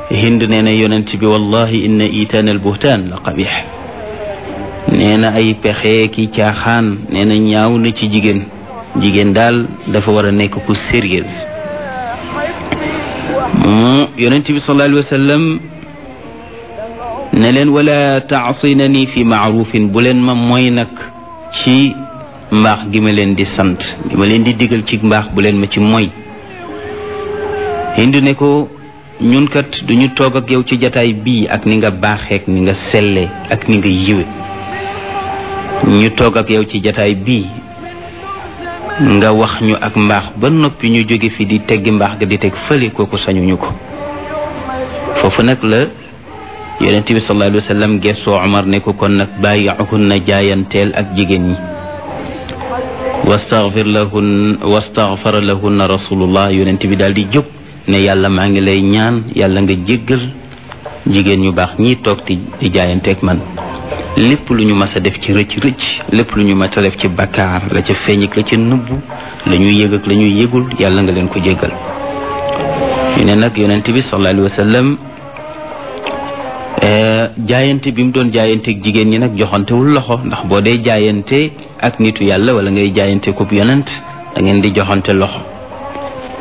hind nee na yonent bi wallahi inna itaan al buhtaan la qabix nee na ay pexe ki caaxaan nee na ñaaw na ci jigéen jigéen daal dafa war a nekk ku sérieuse mu yonent bi sallallahu alayhi wa sallam ne leen wala taasinani fi maarufin bu leen ma mooy nag ci mbaax gi ma leen di sant gi ma leen di digal ci mbaax bu leen ma ci mooy hindu ne ko ñun kat duñu toog ak yow ci jataay bii ak ni nga baaxeek ni nga selle ak ni nga yiwe ñu toog ak yow ci jataay bii nga wax ñu ak mbaax ba noppi ñu jóge fi di teggi mbaax ga di teg fële kooku sañuñu ko foofu nag la yonent bi sallallahu alayhi wa sallam gessoo Omar ne ko kon nag bàyyi'uhunna jaayanteel ak jigéen ñi wastaghfir lahun wastaghfara lahunna rasulullah yonent bi daal di jóg ne yàlla maa ngi lay ñaan yàlla nga jéggal jigéen ñu baax ñii toog di di jaayanteeg man lépp lu ñu mas a def ci rëcc rëcc lépp lu ñu mas a def ci bakkaar la ca feeñ ak la ca nëbbu la ñuy yëg ak la ñuy yëgul yàlla nga leen ko jéggal ñu ne nag yonent bi sallallahu alayhi wa sallam jaayante bi mu doon jaayanteeg jigéen ñi nag joxantewul loxo ndax boo dee jaayante ak nitu yàlla wala ngay jaayante ko yonent da ngeen di joxante loxo